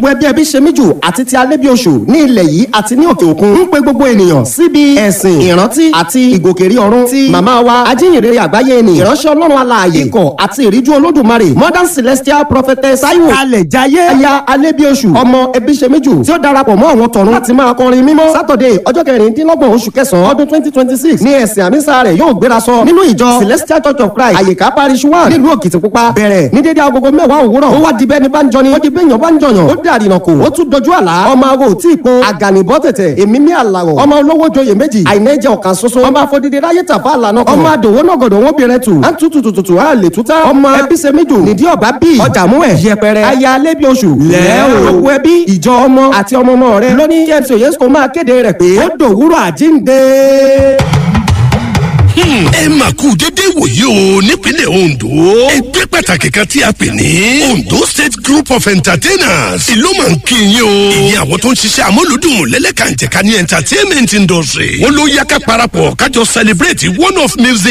ẹbí ẹbí ṣe mí jù àti ti alẹ́ bí oṣù ní ilẹ̀ yìí àti ní òkè òkun ń pe gbogbo ènìyàn síbi ẹ̀sìn ìrántí àti ìgòkèrí ọ̀run ti màmá wa ajínrere àgbáyé ni ìránṣẹ́ ọlọ́run alààyè ikọ̀ àti ìríjú olódùmarè modern celestial prophetess taiwo alẹ̀ jayé aya alẹ́ bí oṣù ọmọ ẹbí ṣe mí jù tí ó darapọ̀ mọ́ àwọn tọ̀run láti máa kọrin mímọ́ saturday ọjọ́ kẹrìndínlọ́gbọ̀n oṣù kẹsàn-án ọdún twenty twenty six ní ẹ̀sìn àmísà rẹ̀ yóò gbéra sọ nínú ìjọ celestial church of christ àyíká parish one nílùú òkìtìpupa bẹ̀rẹ̀ ní dédé agogo mẹ́wàá òwúrọ̀ ó wá di bẹ́ẹ̀ ni bá ń jọni ó di bẹ́ẹ̀ yàn bá ń jọyàn ó dàrí nà kó ó tún dojú àlá ọmọ awo tí ì po àgànìbọ́ tẹ̀tẹ̀ èmi ní àlàrọ̀ ọmọ olówó joyè méjì àìnẹ́jẹ ọ̀kan ṣoṣo ọmọ afọdídé ráyè tàfà àlànà ọmọ àdòwó náà gọ̀dọ̀ wọn bìnrin tù á tutù tutù tù á lè túta ọmọ ẹbí ṣe méjì nídìí ọ̀bá bí ọjà mú ẹ̀ yẹpẹrẹ aya alẹ́bí oṣù lẹ́ o òkú ẹbí ìjọ ọmọ àti ọmọ ọmọ rẹ lónìí james oyesco máa kéde rẹ̀ pé ó dòwúrọ̀ àjíǹde ẹ mà kú dédé wòye o nípínlẹ̀ ondo ẹgbẹ́ pàtàkì kan tí a pè ní ondo state group of entertainers ìlú máa ń kí yín o ìyẹn àwọn tó ń ṣiṣẹ́ amúlùdùn lẹ́lẹ́kàǹjẹ̀ka ní entertainment industry wọ́n ló yá ká parapọ̀ kájọ celebrate one of music.